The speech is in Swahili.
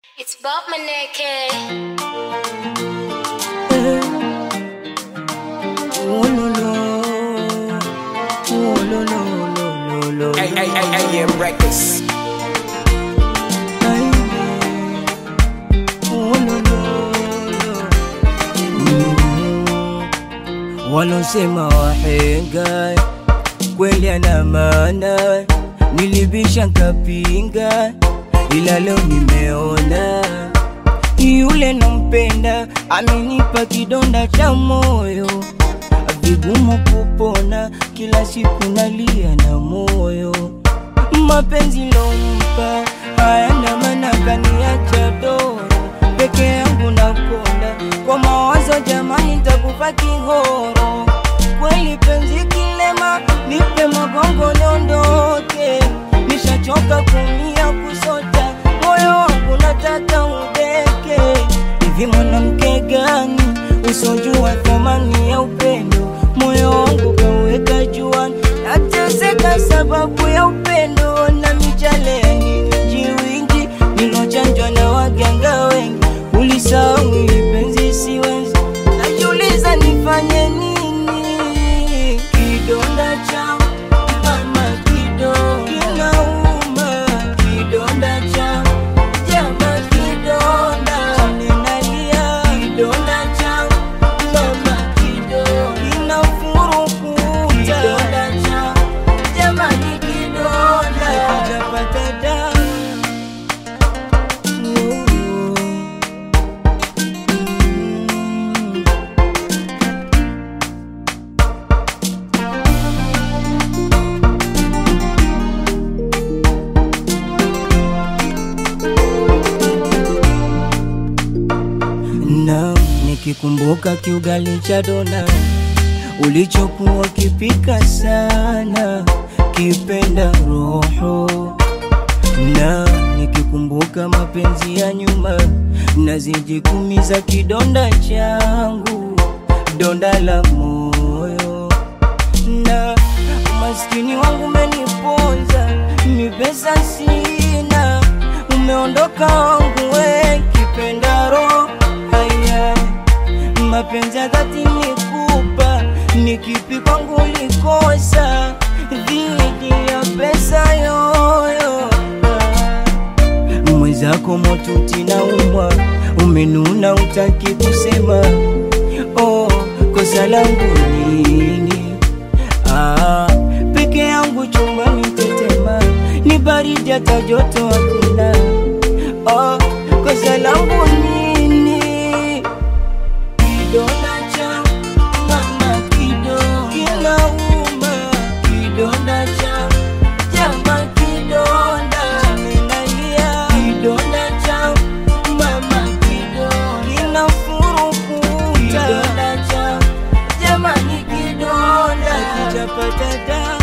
It's Bob Maneke. Oh, lo, lo. Oh, lo, lo, lo, lo, lo. Hey, hey, hey, hey, yeah, records. Ay, oh, lo, lo, lo. Mm. Walosema wahenga kweli ana maana, nilibisha nkapinga, ila leo nimeona yule nampenda amenipa kidonda cha moyo, vigumu kupona, kila siku nalia na moyo. Mapenzi lompa hayana maana, kaniacha doro peke yangu nakonda kwa mawazo, jamani, takufa kihoro kweli. Penzi kilema, nipe magongo niondoke, nishachoka kumia kusota, moyo wangu nataka udeke. Hivi mwanamke gani usojua thamani ya upendo? Moyo wangu kaweka juani, nateseka sababu ya upendo na michale ya nyingi wingi nilochanjwa na waganga wengi. Ulisahau hili penzi siwezi, najiuliza nifanye nini? Kidonda cha mama kido kinauma, kidonda cha jama kidonda ninalia, kidonda cha mama kido kinafurukuta, kidonda cha jamani, kidonda hajapata dawa na nikikumbuka kiugali cha dona ulichokuwa kipika sana kipenda roho na nikikumbuka mapenzi ya nyuma naziji kumiza kidonda changu donda la moyo na umaskini wangu umeniponza mi pesa sina umeondoka wangu we kipenda roho haya mapenzi ya dhati nikupa ni kipi kwangu likosa dhidi ya pesa yoyo mwenzako motuti na umwa umenuna utaki kusema oh, kosa langu nini ah, peke yangu chumbani tetema ni baridi hata joto hakuna oh, kosa langu nini kidonda cha mama kido kinauma kidonda cha jama kidonda ninalia kidonda cha mama kido kinafurukuta kidonda cha jamani kidonda kijapata dawa